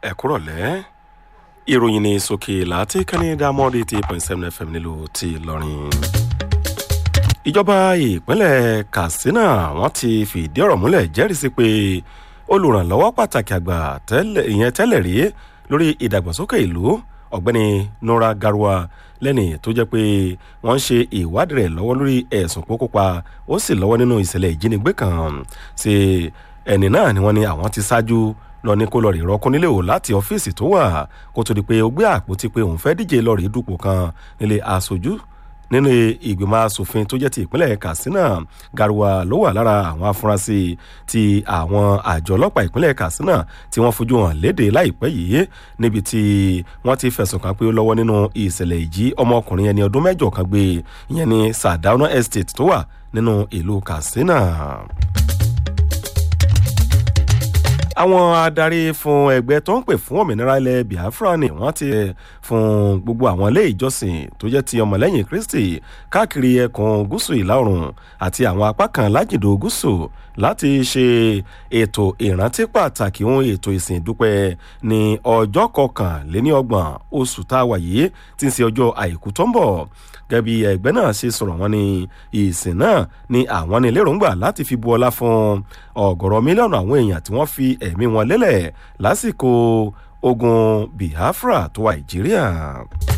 ẹ kúrọ̀lẹ́ ìròyìn ní sókè láti kẹ́ni dámọ́dé ti point seven fm nílùú ti ìlọrin. ìjọba ìpínlẹ̀ katsina wọ́n ti fìdí ọ̀rọ̀ múlẹ̀ jẹ́rìísí pé olùrànlọ́wọ́ pàtàkì àgbà ìyẹn tẹ́lẹ̀ rí lórí ìdàgbàsókè ìlú ọ̀gbẹ́ni nora garwa lẹ́ni tó jẹ́ pé wọ́n ń ṣe ìwádìí rẹ̀ lọ́wọ́ lórí ẹ̀sùn pókópa ó sì lọ́wọ́ nínú ìṣẹ̀lẹ̀ ìjínigbé kan ṣe ẹni náà ni wọ́n ní àwọn ti ṣáájú lọ ní kó lọ rí rọkún nílé o láti ọ́fíìsì tó wà kó tó di pé ó gbé àpótí pé òun fẹ́ díje lọ rí dupò kan nílé aṣojú nínú ìgbìmọ̀ asòfin tó jẹ́ ti ìpínlẹ̀ katsina garuwa ló wà lára àwọn afurasí ti àwọn àjọ ọlọ́pàá ìpínlẹ̀ katsina tí wọ́n fojú hàn léde láìpẹ́ yìí níbi tí wọ́n ti fẹ̀sùn kàn pé ó lọ́wọ́ nínú ìṣẹ̀lẹ̀ ìjí ọmọkùnrin ẹni ọdún mẹ́jọ kan gbé ìyẹn ní sadauna estate tó wà nínú ìlú katsina àwọn adarí fún ẹgbẹ́ tó ń pè fún òmìnira ilẹ̀ biafra ni wọ́n ti fún gbogbo àwọn ilé ìjọsìn tó jẹ́ ti ọmọlẹ́yìn kristi káàkiri ẹkùn gúúsù ìlà oòrùn àti àwọn apá kan lájìndó gúúsù láti ṣe ètò ìrántí pàtàkì ohun ètò ìsìn ìdúpẹ́ ní ọjọ́ kọkànléníọgbọ̀n oṣù tá a wà yìí tí ń ṣe ọjọ́ àìkú tó ń bọ̀ gẹ́gẹ́ bí ẹgbẹ́ náà ṣe sọ̀rọ̀ wọn ní ìsìn náà ni àwọn ní lérògbà láti fi bu ọlá fún ọ̀gọ̀rọ̀ mílíọ̀nù àwọn èèyàn tí wọ́n fi ẹ̀mí wọn lélẹ̀ lásìkò ogun biafra tó wà nàìjíríà.